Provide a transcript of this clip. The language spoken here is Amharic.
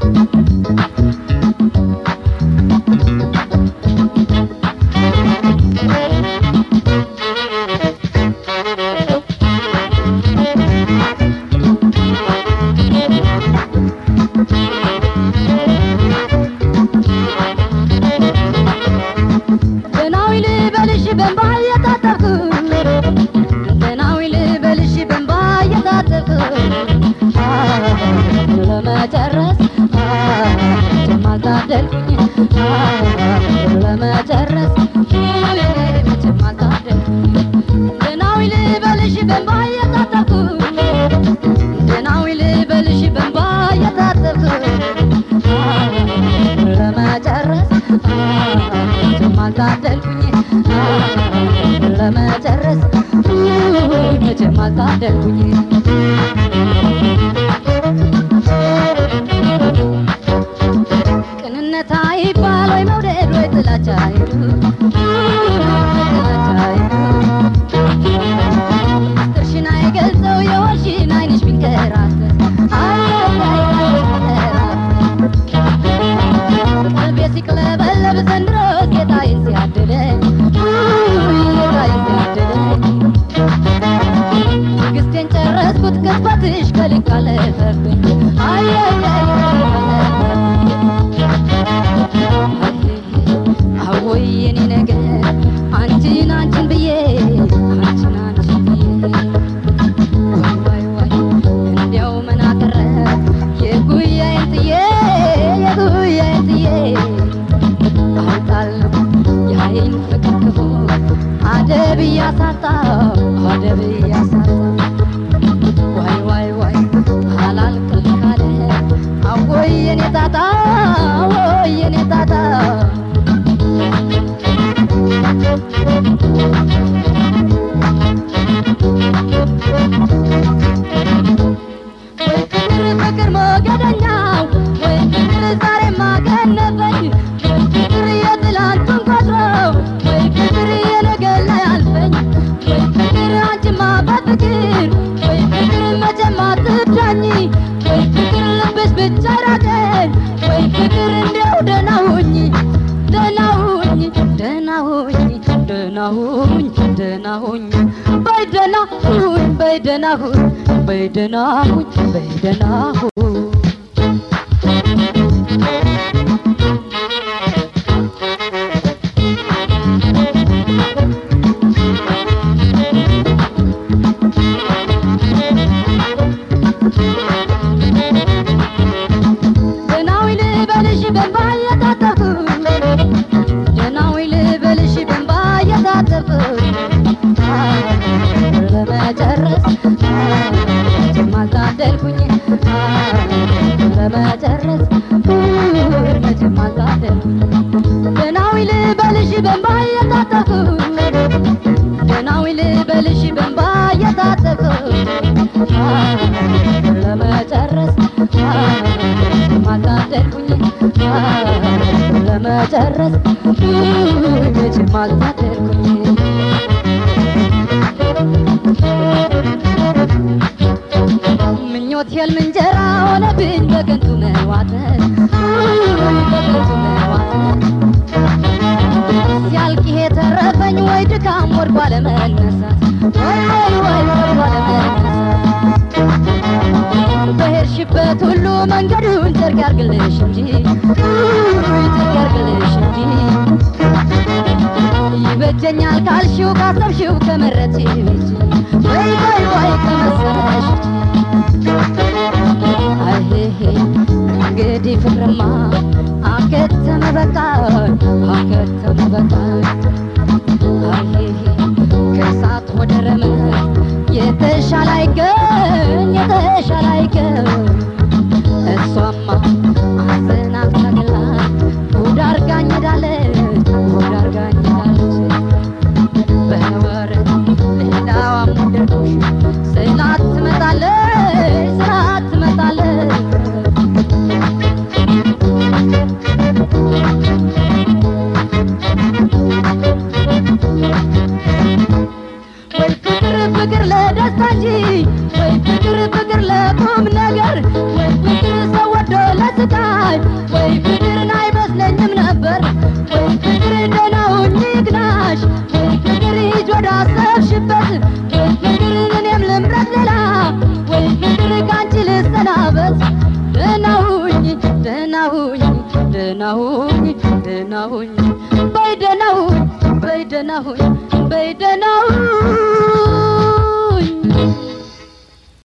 ደናዊ ልበልሽ በንባ እየታጠብኩ ደናዊ ልበልሽ በንባ እየታጠብኩ ለመጨረስ መቼም አልታደልኩኝ ለመጨረስ መቼም አልታደልኩኝ ደናዊ ልበልሽ በንባ እየታጠብኩ ደናዊ ልበልሽ በንባ እየታጠብኩ ለመጨረስ መቼም አልታደልኩኝ ለመጨረስ መቼም አልታደልኩኝ ቅንነት አይባል ወይ መውደድ ወይ ጥላቻ አይዱ ጥላቻ አይዱ ምስጢርሽን አይገልጸው የወልሽን አይንሽ ቢንከራተት ቀልቤ ሲቅለበለብ ዘንድሮ ጌታዬን ሲያድለኝ ጌታዬን ሲያድለኝ ትዕግስቴን ጨረስኩት ቅጽበትሽ ከልክ አለፈብኝ አየየይ አወይ የኔ ነገር አንቺን አንቺን ብዬ አንቺን አንቺን ብዬ ዋይ ዋይ ዋይ እንዲያው ምን አተረፍ የጉያዬን ጥዬ የጉያዬን ጥዬ አውጣለሁ የአይን ፍቅር ክፉ አደብ እያሳጣው አደብ እያሳጣው ዋይ ዋይ ዋይ አላልቅል ካለ አወይ የኔ ጣጣ አወይ የኔ ጣጣ ወይ ፍቅር ፍቅር ሞገደኛው ወይ ፍቅር ዛሬ ማገነበኝ ወይ ፍቅር የትላንቱን ቆጥሮ ወይ ፍቅር የነገ ላይ አልፈኝ ወይ ፍቅር አንቺማ በፍቅር ወይ ፍቅር መቼም አትዳኝ ወይ ፍቅር ልብሽ ብቻ ራቀኝ ወይ ፍቅር እንዲያው ደህና ሁኝ ደህና ሁኝ ደህና ሁኝ ደህና ሁኝ ደህና ሁኝ በይ ደህና ሁኝ በይ ደህና ሁኝ በይ ደህና ሁኝ በይ ደህና ሁኝ ደህናዊ ልበልሽ በንባ እየታጠብኩ ደህናዊ ልበልሽ በንባ እየታጠብኩ ለመጨረስ መቼም አልታደልኩኝ ለመጨረስ መቼም አልታደልኩኝ ደህናዊ ልበልሽ በንባ እየታጠብኩ ደህናዊ ልበልሽ በንባ እየታጠብኩ ለመጨረስ መቼም አልታደልኩኝ ለመጨረስ መቼም አልታደልኩኝ ምኞት ህልም እንጀራ ሆነብኝ በከንቱ መዋጠን በከንቱ መዋጠን ሲያልቅ ይሄ ተረፈኝ ወይ ድካም ወድቆ አለመነሳት ወይ ወይ ወይ ወድቆ አለመነሳት በሄድሽበት ሁሉ መንገዱን ጨርቅ ያርግልሽ እንጂ ውይ ጨርቅ ያርግልሽ እንጂ ይበጀኛል ካልሽው ካሰብሽው ከመረጥሽው እንጂ ወይ ወይ ወይ ከመሰለሽ አይሄ እንግዲህ ፍቅርማ አከተመ በቃ አከተመ በቃ አይሄ ከእሳት ወደ ረመጥ የተሻለ አይገኝ የተሻለ አይገኝ እሷማ አዘና ታግላ ጉድ አርጋኝ ሄዳለች ጉድ አርጋኝ ሄዳለች በወረት ሌላዋም ወደድኩሽ ስላት ትመጣለች ስላት ትመጣለች ወይ ፍቅር ፍቅር ለደስታ እንጂ ወይ ፍቅር ፍቅር ለቁም ነገር ልዳሽ ወይ ፍቅር ሂጅ ወደ አሰብሽበት ወይ ፍቅር እኔም ልምረት ሌላ ወይ ፍቅር ካንቺ ልሰናበት ደህና ሁኝ ደህና ሁኝ ደህና ሁኝ ደህና ሁኝ በይ ደህና ሁኝ በይ ደህና ሁኝ በይ ደህና ሁኝ